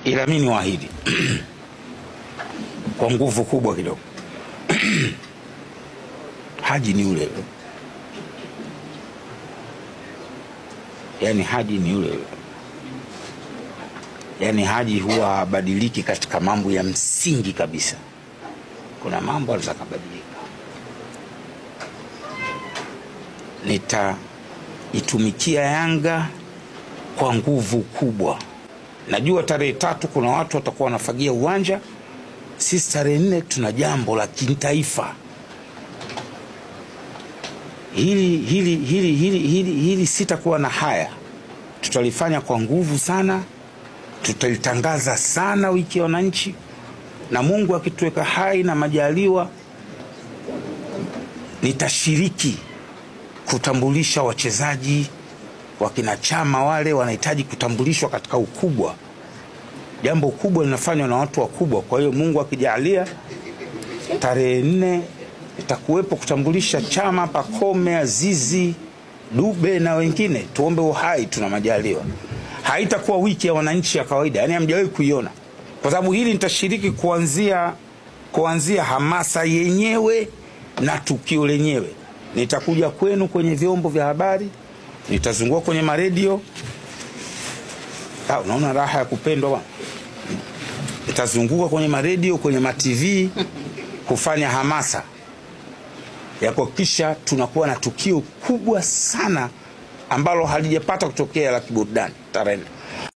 ila mi ni waahidi kwa nguvu kubwa kidogo haji ni ule ule, yaani haji ni ule ule, yaani haji huwa habadiliki katika mambo ya msingi kabisa. Kuna mambo anaweza kabadilika. Nitaitumikia Yanga kwa nguvu kubwa. Najua tarehe tatu kuna watu watakuwa wanafagia uwanja. Sisi tarehe nne tuna jambo la kitaifa hili, hili, hili, hili, hili, hili sitakuwa na haya, tutalifanya kwa nguvu sana, tutalitangaza sana wiki ya wananchi, na Mungu akituweka hai na majaliwa, nitashiriki kutambulisha wachezaji wakina Chama wale wanahitaji kutambulishwa katika ukubwa. Jambo kubwa linafanywa na watu wakubwa. Kwa hiyo Mungu akijalia, tarehe nne itakuwepo kutambulisha Chama, Pakome, Azizi, Dube na wengine. Tuombe uhai, tuna majaliwa. Haitakuwa wiki ya wananchi ya kawaida, yani hamjawahi kuiona, kwa sababu hili nitashiriki kuanzia kuanzia hamasa yenyewe na tukio lenyewe. Nitakuja kwenu kwenye vyombo vya habari, nitazungua kwenye maredio. Ah, unaona raha ya kupendwa bwana. Nitazunguka kwenye maredio, kwenye matv kufanya hamasa ya kuhakikisha tunakuwa na tukio kubwa sana ambalo halijapata kutokea la kiburudani tarehe nne.